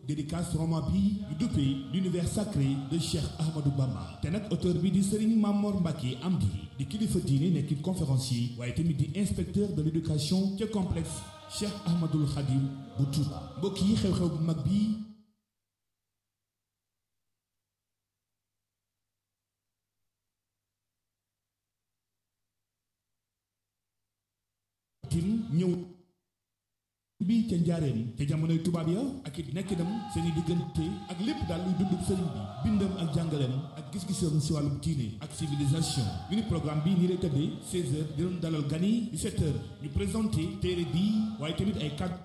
dédicace roman bi ñu duppee l'univers sacré de Cheikh Ahmadou Bamba te nag auteur bi di Serigne Mamor Mbacke Amdi di kilifa diine nekkit conférencier waaye tamit di inspecteur de l'éducation ca complexe Cheikh Ahmadoul Khadim bu Touba mbokk yi xew-xew bu mag bi tim ñëw bi ca njaareem ca jamonoy tubaab ya ak it nekkinam seeni diggante ak lépp daal luy dundub sëriñ bi bindam ak jàngaleem ak gis-gisam si wàllum diine ak civilisation ñu ni programme bi nii lay tëddee 16 heures di doon dalal gan yi 17 heures ñu présenté téere bi waaye tamit ay kàddu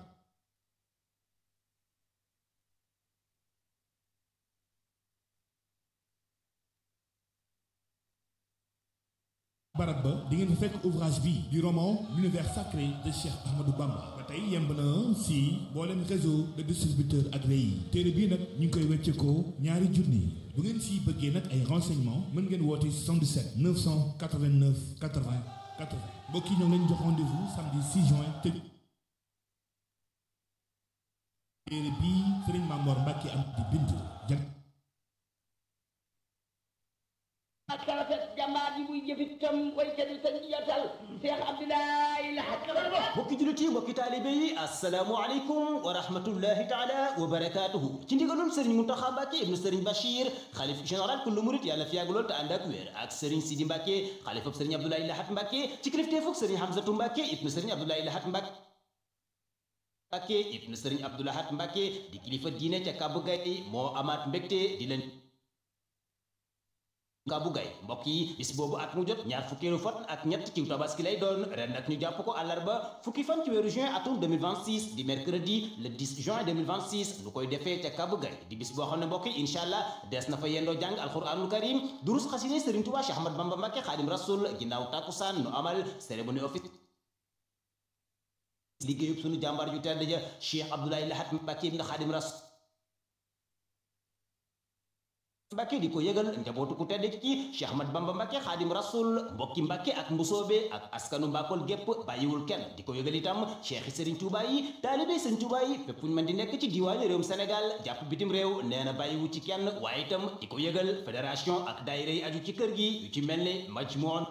barab ba di ngeen fa fekk ouvrage bi du roman l'univers sacré de Cheikh Ahmadou Bamba ba tey yemb na si mboolem réseau de distributeurs agréé yi téere bii nag ñu ngi koy wecceekoo ñaari junni bu ngeen si bëggee nag ay renseignements mën ngeen woote 77 989 80 80 mbokk yi ñoo ngi leen jox rendez-vous samedi 6 juin te téere bii Serigne Mamor Mbacke am di bind jag ak rafet jàmbaar ji muy jëfitam waykat yi sañ jotal Cheikh Abdoulaye Lahat mbokki jullit yi mbokki taalibe yi asalaamu aleykum wa rahmatullahi taala wa barakaatuhu ci ndigalul sëriñ Muntaxa Mbàkke ibnu sëriñ Bachir xalif général kullu murit yàlla fi yàgg lool te ànd ak wér ak sëriñ Sidi Mbàkke xalifab sëriñ Abdoulaye Lahat Mbàkke ci kilifteefug sëriñ Hamzatu Mbàkke ibnu sëriñ Abdoulaye Lahat Mbàkke Mbàkke ibnu sëriñ Abdou Lahat Mbàkke di kilifa diine ca Kàbbu Gay moo amaat mbégte di leen Kàbbu Gay mbokk yi bis boobu at mu jot ñaar fukkeelu fan ak ñett ci tabaski lay doon ren nag ñu jàpp ko àllarba fukki fan ci weeru juin atum 2026 di mercredi le 10 juin 2026 nu koy defee ca Kàbbu Gay di bis boo xam ne mbokk yi incha allah des na fa yendoo jàng alquranul karim durus xasine Sëriñ Tuubaa Cheikh Ahmad Bamba Mbàkke Xaadim Rasul ginnaaw tàkkusaan nu amal cérémonie office liggéeyub sunu jàmbaar ju tedd ja Cheikh Abdoulaye Lahat Mbàkke ibn Xaadim Rasul Mbàkke di ko yëgal njabootu ku tedd ci Cheikh Ahmad Bamba Mbàkke Xaadim Rasul mbokki Mbàkke ak mbusoobe ak askanu Mbàkkol gépp bàyyiwul kenn di ko yëgal itam Cheikh Sëriñ Tuubaa yi taalibe Sëriñ Tuubaa yi fépp ñu mën di nekk ci diwaani réewum Sénégal jàpp bitim réew nee na bàyyiwu ci kenn waaye itam di ko yëgal fédération ak daayira yi aju ci kër gi yu ci mel ne Majmuun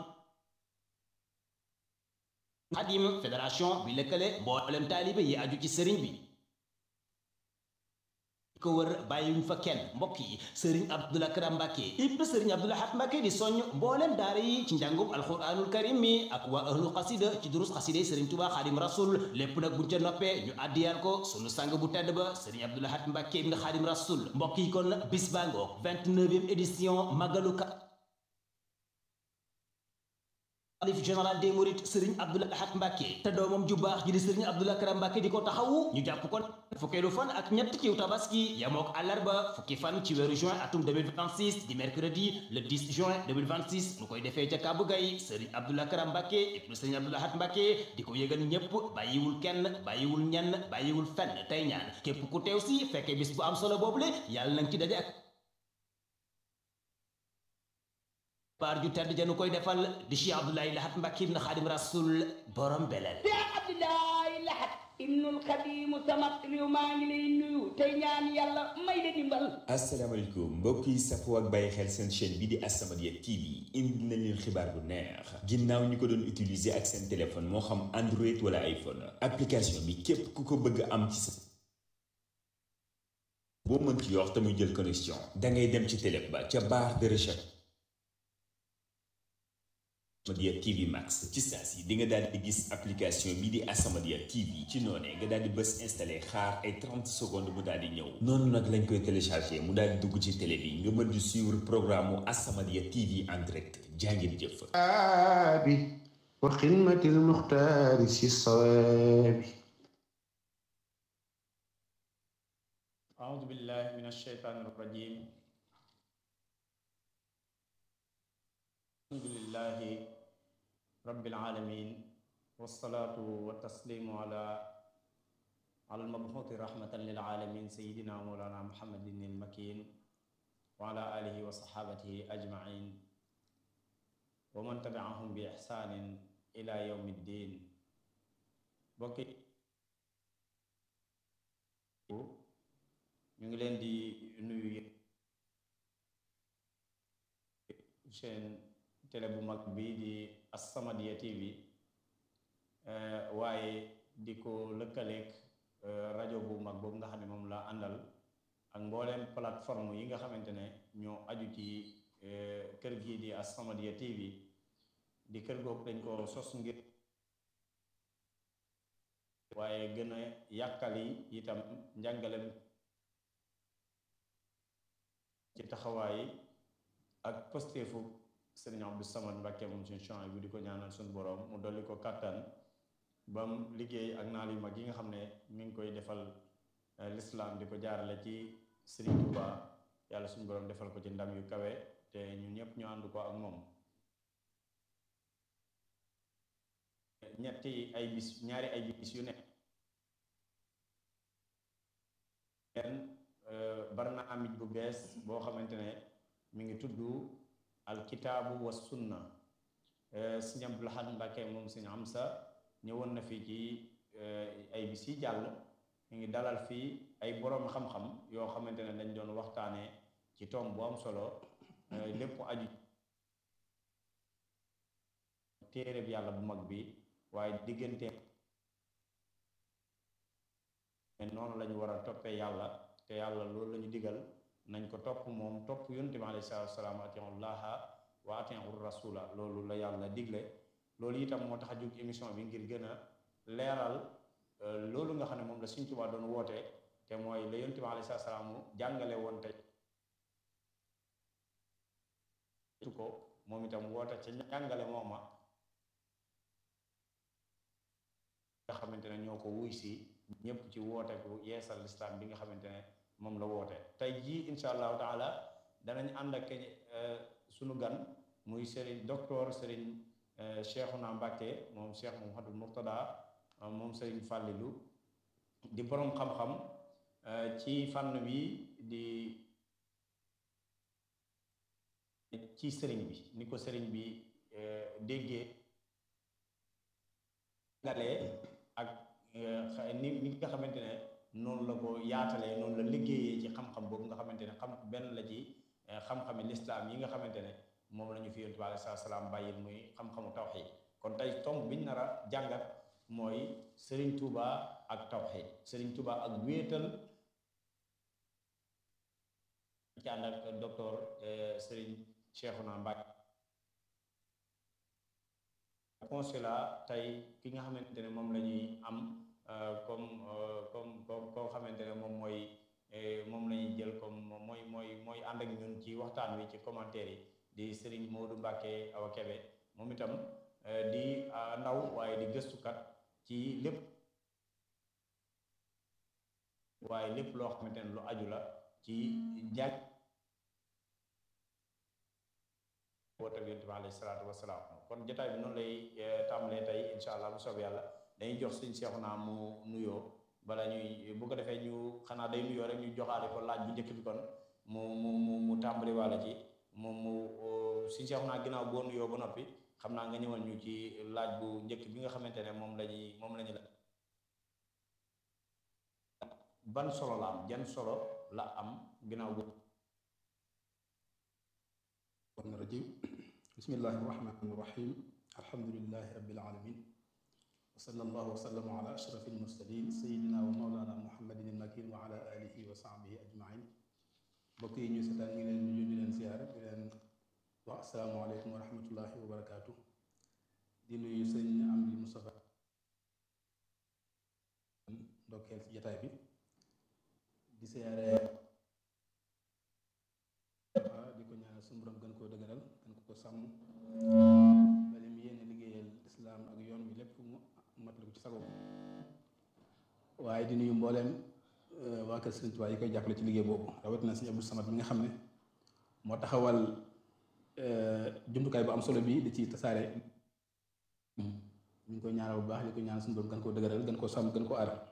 Xaadim fédération bi lëkkale mboolem taalibe yi aju ci sëriñ bi ko wër bàyyiwuñ fa kenn mbokk yi sëriñ Abdul Akram Mbàkke ibnu sëriñ Abdul Ahad Mbàkke di soññ mbooleem daara yi ci njàngum alquranul karim mi ak waa ahlu xasida ci durus xasida yi sëriñ Tuubaa Xaadim Rasul lépp nag buñ ca noppee ñu àddiyal ko sunu sang bu tedd ba sëriñ Abdul Ahad Mbàkke ibnu Xaadim Rasul mbokk yi kon bis baa ngoog 29e édition magalu ka xalif général des mourides sëriñ Abdul Ahad Mbàkke te doomam ju baax ji di sëriñ Abdul Akram Mbàkke di ko taxawu ñu jàpp kon fukkeelu fan ak ñett ciw tabaski yamook àllarba fukki fan ci weeru juin atum 2026 di mercredi le 10 juin 2026 nu koy defee ca Kàbbu Gay sëriñ Abdul Akram Mbàkke ibnu sëriñ Abdul Ahad Mbàkke di ko yëgal ñépp bàyyiwul kenn bàyyiwul ñenn bàyyiwul fenn tey ñaan képp ku teew si fekkee bis bu am solo boobule yàlla nañ ci daje ak baar ju tedd janu koy defal di Cheikh Abdoulaye Lahat Mbàkke ibn Xaadim Rasul borom beleel Cheikh Abdoulaye Lahat ibnul Xadimu samat réew maa ngi lay nuyu tey ñaan yàlla may la dimbal asalaamaaleykum mbokk yi safoo ak bàyyi xel seen chaîne bi di As-Samadiyya TV indi nañ leen xibaar bu neex ginnaaw ñi ko doon utiliser ak seen téléphone moo xam Android wala iPhone application bi képp ku ko bëgg am ci sa boo mën ci yor te muy jël connexion dangay dem ci télé ba ca barre de recherche As-Samadiyya TV Max ci saa si di nga daal di gis application bi di As-Samadiyya TV ci noonee nga daal di bës installé xaar ay 30 secondes mu daal di ñëw noonu nag lañ koy téléchargé mu daal di dugg ci télé bi nga mën di suivre programme mu As-Samadiyya TV en direct jàngeen jëf bi wa xidmatil muxtaari si sawaabi أعوذ بالله من الشيطان الرجيم الحمد لله رب العالمين والصلاة والتسليم على على المبعوث رحمة للعالمين سيدنا مولانا محمد المكين وعلى آله وصحابته أجمعين ومن تبعهم بإحسان إلى يوم الدين بكي ñu ngi leen di nuyu chaîne télé bu mag bi di As-Samadiyya TV waaye di ko lëkkaleeg rajo bu mag boobu nga xam ne moom la àndal ak mbooleem plateforme yi nga xamante ne ñoo aju ci kër gii di As-Samadiyya TV di kër googu dañ ko sos ngir waaye gën a yàkkali itam njàngalem ci taxawaay ak posteefu sëriñ Abdou Samad Mbàkke moom suñu champs bu di ko ñaanal suñu borom mu dolli ko kàttan bam liggéey ak naal yu mag yi nga xam ne mi ngi koy defal lislaam di ko jaarale ci Sëriñ Tuuba yàlla suñu borom defal ko ci ndam yu kawe te ñun ñëpp ñu ànd ko ak moom ñetti ay bis ñaari ay bis yu ne leen barnaamij bu bees boo xamante ne mi ngi tudd alkitaabu wa sunna sëñ Abdul Ahad Mbàkke moom sëñ Amsa ñëwoon na fii ci ay bis yi jàll mi ngi dalal fii ay boroom xam-xam yoo xamante ne dañ doon waxtaanee ci tomb bu am solo lépp aju téere bi yàlla bu mag bi waaye diggante noonu lañu war a toppee yàlla te yàlla loolu la ñu digal nañ ko topp moom topp yonent bi alayhi salaatu wasalaam atiiwu llaaha wa atiiwu rasula loolu la yàlla digle loolu itam moo tax a jóg émission bi ngir gën a leeral loolu nga xam ne moom la Sëriñ Tuubaa doon woote te mooy la yonent bi alayhi salaatu wasalaam jàngale woon te ko moom itam woote ca jàngale mooma nga xamante ne ñoo ko wuy si ñëpp ci woote ku yeesal lislaam bi nga xamante ne moom la woote tey jii insha allahu taala danañ ànd ak sunu gan muy sëriñ docteur sëriñ Cheikhouna Mbacke moom Cheikh Mouhamadou Mourtada moom sëriñ Fàllilu di boroom xam-xam ci fànn bi di ci sëriñ bi ni ko sëriñ bi déggee ngalee ak ni ni nga xamante ne noonu la ko yaatalee noonu la liggéeyee ci xam-xam boobu nga xamante ne xam benn la ci xam-xami lislaam yi nga xamante ne moom la ñu fi yonent bi alayhi salaam bàyyil muy xam-xamu tawxiid kon tey tomb biñ nar a jàngat mooy Serigne Touba ak tawxiid Serigne Touba ak wéetal ci ànd ak docteur Serigne Cheikhouna Mbacke consulat tey ki nga xamante ne moom la ñuy am comme comme comme koo xamante ne moom mooy moom la ñuy jël comme mooy mooy mooy ànd ak ñun ci waxtaan wi ci commentaire yi di Serigne Modou Mbacke Awa Kebe moom itam di ndaw waaye di gëstukat ci lépp waaye lépp loo xamante ne lu aju la ci njaaj woote bi yonent bi alayhi salaatu wasalaam kon jotaay bi noonu lay tàmbalee tey incha allah bu soob yàlla dañuy jox suñ seexu naa mu nuyoo bala ñuy bu ko defee ñu xanaa day nuyoo rek ñu joxaale ko laaj bu njëkk bi kon mu mu mu mu tàmbali wàlla ci moom mu suñ seexu naa ginnaaw boo nuyoo ba noppi xam naa nga ñëwal ñu ci laaj bu njëkk bi nga xamante ne moom la ñuy moom la ñu la ban solo la am jan solo la am ginnaaw bu rajim bismillahi irrahmani irrahim alhamdulilahi rabbil alamin wa sallallahu wa sallama ala ashraf almursalin sayidina wa maulana muhammadin almakin wa ala alihi wa sahbihi ajmain mbokk yi ñu seetaan ñu ngi leen nuyu di leen ziyaara di leen wax asalaamualeykum wa rahmatullahi wa barakaatu di nuyu sëñ Amdi Moustapha ndokkeel ci jataay bi di siyaare di ko ñaanal suñu borom gën koo dëgëral gën ko ko sàmm bale mu yéene liggéeyal islaam ak yoon bi lépp mu matal ko ci sago waaye di nuyu mbooleem waa kër Sëriñ Tuubaa yi koy jàppale ci liggéey boobu rawatina Sëriñ Abdou Samad mi nga xam ne moo taxawal jumtukaay bu am solo bi di ci tasaare ñu ngi koy ñaanal bu baax di ko ñaanal suñu borom gën koo dëgëral gën koo sàmm gën koo aar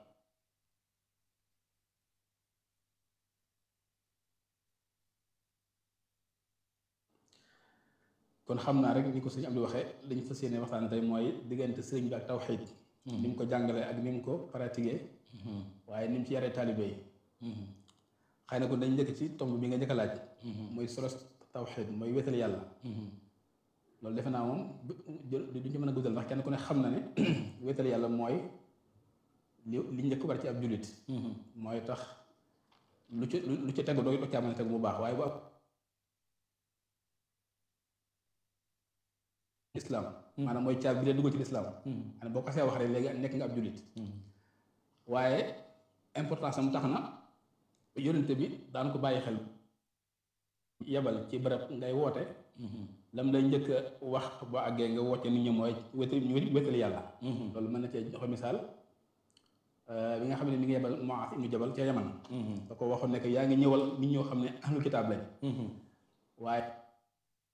kon xam naa rek ni ko sëñ Abdou waxee li ñu fas yéene waxtaan tey mooy diggante sëriñ bi ak tawxiid ni mu ko jàngalee ak ni mu ko pratiqué waaye ni mu ci yaree taalibe yi xëy na kon dañ njëkk ci tomb bi nga njëkk a laaj mooy solos tawxid mooy wéetal yàlla loolu defe naa moom duñ ci mën a guddal ndax kenn ku ne xam na ne wéetal yàlla mooy li li njëkk war ci ab jullit mooy tax lu ci lu ci tegu doo doo caa mën a tegu mu baax waaye bu ab islam maanaam mooy caab bi leen dugal ci lislaam maanaam boo ko see wax rek léegi nekk nga ab jullit waaye importance am tax na yónnente bi daan ko bàyyi xel yebal ci barab ngay woote lam lay njëkk a wax boo àggee nga woote nit ñi mooy wétali wétali yàlla loolu mën na cee joxe misaal bi nga xam ne mi ngi yebal Muaaz ibnu Jabal ca Yaman da ko waxoon ne yaa ngi ñëwal nit ñoo xam ne ahlul kitaab lañ waaye